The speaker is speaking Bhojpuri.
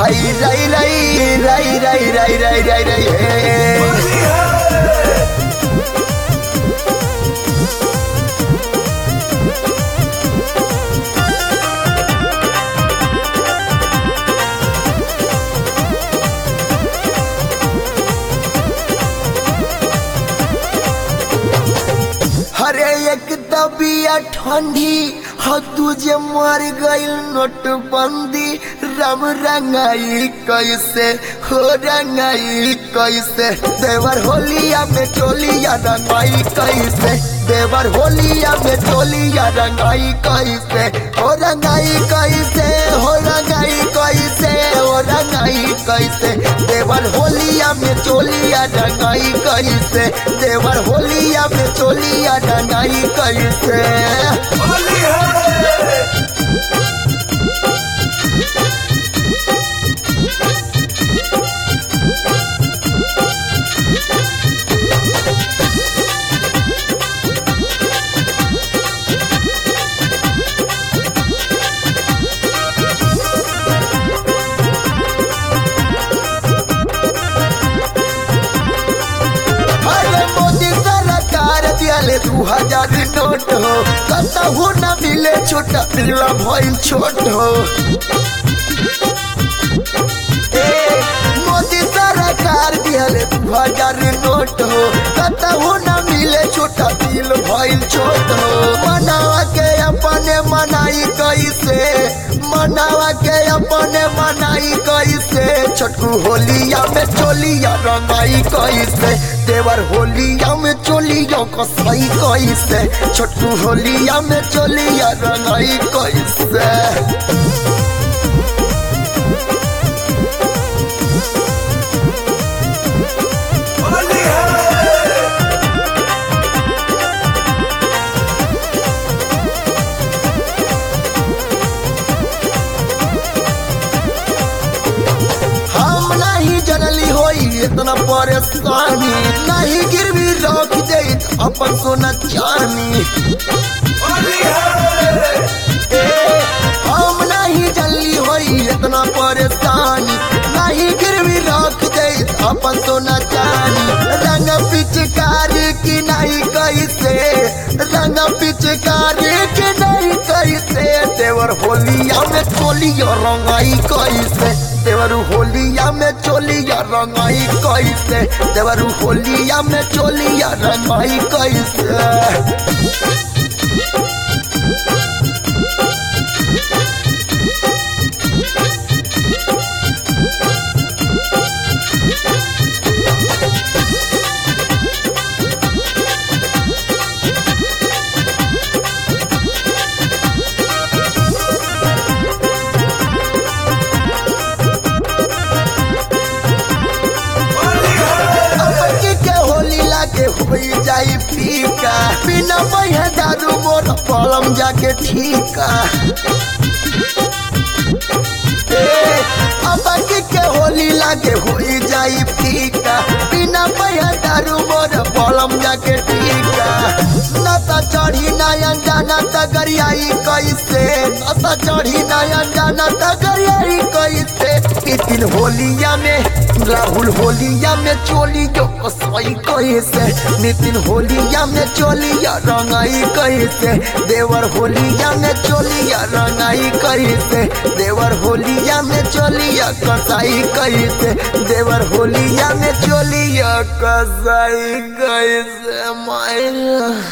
हाय राई राई राई राई राई राई राई राई हे हरे एक दबिया ठंडी ह तुझे मर गइल नोटबंदी रम रंगाई कैसे हो रंगाई कैसे देवर होलिया में टोलिया रंगाई कैसे देवर होलिया में टोलिया रंगाई कैसे हो रंगाई कैसे हो रंगाई कैसे हो रंगाई कैसे देवर होलिया में चोलिया रंगाई कैसे देवर होलिया में चोलिया रंगाई कैसे अरे मोदी सरकार दियाले दू हजार नोट हो कतहु न मिले छोटा पिल्ला भइल छोट हो ए, मोदी सरकार दियाले दू हजार नोट हो कतहु न मिले छोटा पिल भइल छोट हो मनावा के अपने मनाई कैसे मनावा के अपने मनाई कैसे छोटकू होलिया में चोलिया रंगाई कैसे देवर होलिया में चोलिया कसाई कैसे छोटकू होलिया में चोलिया रंगाई कैसे हम नहीं जनली होई इतना परेशानी नहीं गिरवी रख दे अपन सोना चानी ए, हम नहीं जनली होई इतना परेशानी नहीं गिरवी रख दे अपन सोना चानी रंग पिचकारी की नहीं कैसे रंग पिचकारी की नहीं कैसे देवर होलिया में चोलिया रंगाई कैसे देवरू होलिया में चोलिया रंगाई कैसे देवरू होलिया में चोलिया रंगाई कैसे अबकी के होली लागे हुई जाई फीका बिना बहे दारू मोर पलम जाके ठीका ए, अबकी के होली लागे हुई जाई फीका बिना बहे दारू मोर पलम जाके ठीका न त चढ़ी नयन जाना त गरियाई कैसे न त चढ़ी नयन जाना त गरियाई कैसे इस दिन होलिया में राहुल होलिया में चोली जो कसई कैसे नितिन होलिया में चोलिया रंगाई कैसे देवर होलिया में चोलिया रंगाई कैसे देवर होलिया में चोलिया कसाई कैसे देवर होलिया में चोलिया कसाई कैसे माय